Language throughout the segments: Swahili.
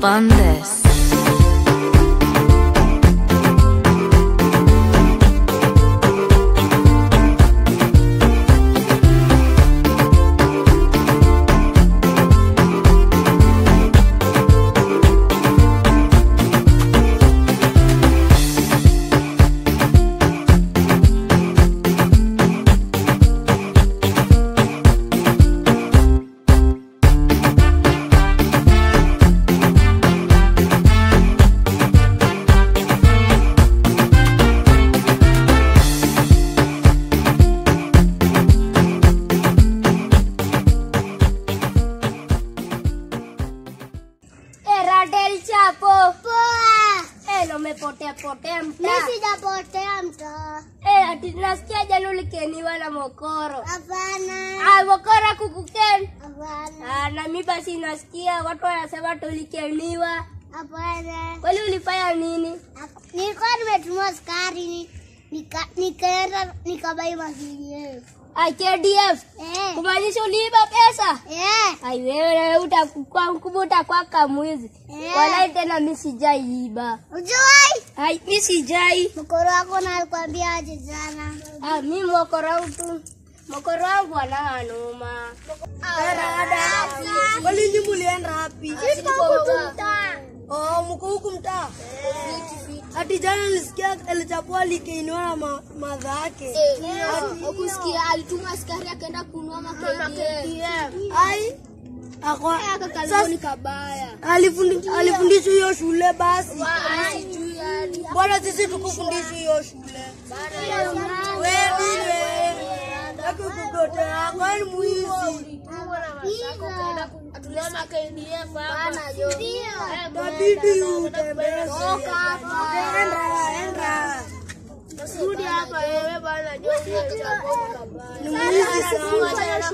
on this. Radel Chapo. Poa. Eh, no umepotea potea Mimi mtaa. sijapotea mtaa. Eh, ati nasikia jana ulikeniwa na mokoro. Hapana. Ah, mokoro kukukeni. Hapana. Ah, na mimi basi nasikia watu wanasema tulikeniwa. Hapana. Kwani ulifanya nini? Nilikuwa nimetumwa sukari nika nikaenda nikabai mahindi. Ah, KDF. Eh. Kumaanisha uliiba pesa? Eh. Ai wewe na wewe utakuwa mkubwa utakuwa kamwizi. Eh. Walai tena mimi sijaiba. Ujui? Ai mimi sijai. Mkoro wako na alikwambia aje jana. Ah, mimi mokoro wangu tu. Mokoro wangu anaanuma. Kwani nyinyi mulienda wapi? Sisi kwa mtaa. Oh, mko huku mtaa. Ati jana nilisikia alichapua alikeiniwa na ma, madha yake. Ukusikia alituma askari akaenda kununua makedi. Ai. Akwa sasa kabaya. alifundi alifundishwa hiyo shule basi. Sijui yani. Bwana sisi tukufundishwa hiyo shule. Wewe nini wewe? Yako kugotea, kwani mwizi? Tabidi utembee. Enda, enda. Ni mwizi sana.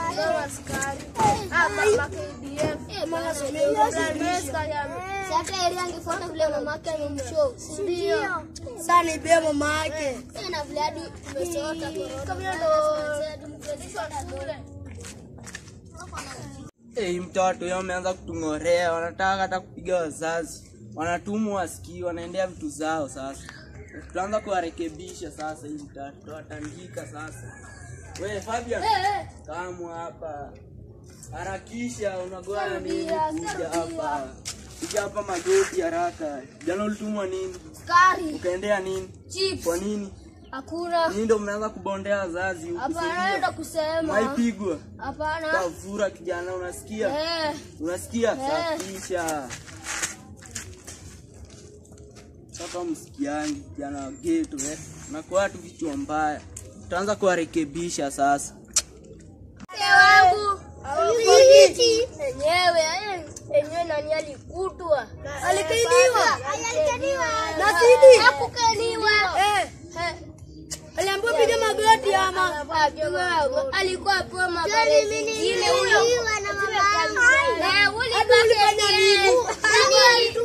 Sasa area angefuata vile mamake amemshow. Ndio. Sana ibie mama yake. Na vile hadi umesota Hey, mtoto yao wameanza kutung'orea, wanataka hata kupiga wazazi, wanatumwa wasikii, wanaendea vitu zao. Sasa tutaanza kuwarekebisha sasa, hii mtoto tutawatandika sasa. We Fabian, kamwa hapa, harakisha, unagoa nini? Kuja hapa, kuja hapa magoti haraka. Jana ulitumwa nini? Sukari, Ukaendea nini? chips. Kwa nini? Hakuna. Nini ndo mnaanza kubondea wazazi huku? Hapana, ndo kusema. Maipigwa Hapana. tavura kijana, unasikia? Eh, unasikia Eh. safisha sasa msikiangi kijana wa geto eh. nakuwa tu vichwa mbaya tutaanza kuwarekebisha sasa mke wangu. Enyewe, eh, enyewe nani alikutwa? Alikainiwa. Alikaniwa. Na sidi. Hakukeniwa. Eh, Eh, aliambiwa piga magoti ama. Ajua, alikuwa apewa magari zingine huyo. na mama Eh, ulipaka KDF. Huyo ni mtu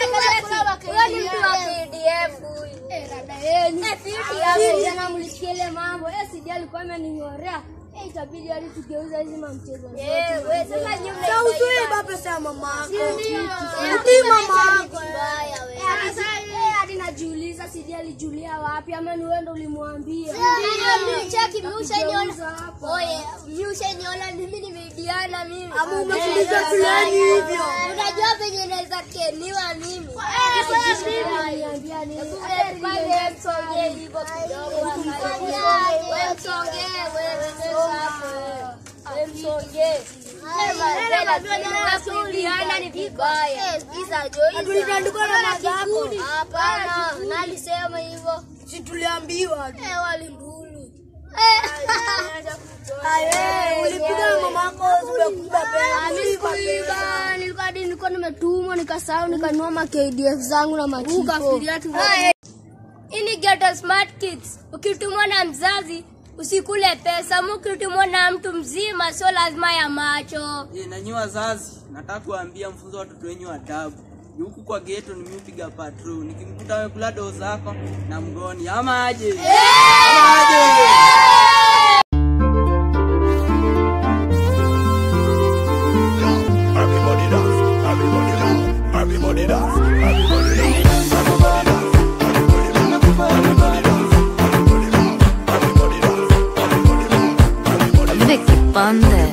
wa KDF huyu. Eh, fiti hapo. Jana mlisikia ile mambo eh, Sidi alikuwa amening'orea eh, itabidi hadi tugeuza hizi mamchezo zote. Eh, we sasa nyinyi Sasa mnaiba- usiiba pesa ya mama yako. Eh, Utii mama yako. mbaya we. Eh, hadi sasa, eh, hadi najiuliza Sidi alijulia wapi ama ni wewe ndo ulimwambia? Ndio, mimi cheki, mimi ushaniona. Tugeuza hapo. Oye, mimi ushaniona mimi nimeidiana mimi. Ama umefundishwa shuleni hivyo. Unajua venye naweza keniwa mimi. Aliniambia nini? Eh, pale msongee hivyo kidogo. Wewe msongee, wewe sasa hapo. Wewe msongee. Eh, mazela, kuibiana ni vibaya. Tulitandikwa na madha yako. Hapana, nalisema hivyo. Si tuliambiwa tu. Eh, walinduni. Aye, ulipiga na mama yako zimekuba pesa. Sikuiba, nilikuwa hadi nilikuwa nimetumwa nikasahau nikanunua ma KDF zangu na machipo. Hii ni Ghetto Smart Kids. Ukitumwa na mzazi usikule pesa, ama ukitumwa na mtu mzima sio lazima ya macho. e, nanyi wazazi nataka kuambia mfunzo watoto wenyu adabu Ni huku kwa geto nimeupiga patrol nikimkuta amekula doo zako na mgoni ama aje Ama aje? Everybody dance, everybody dance, up on this.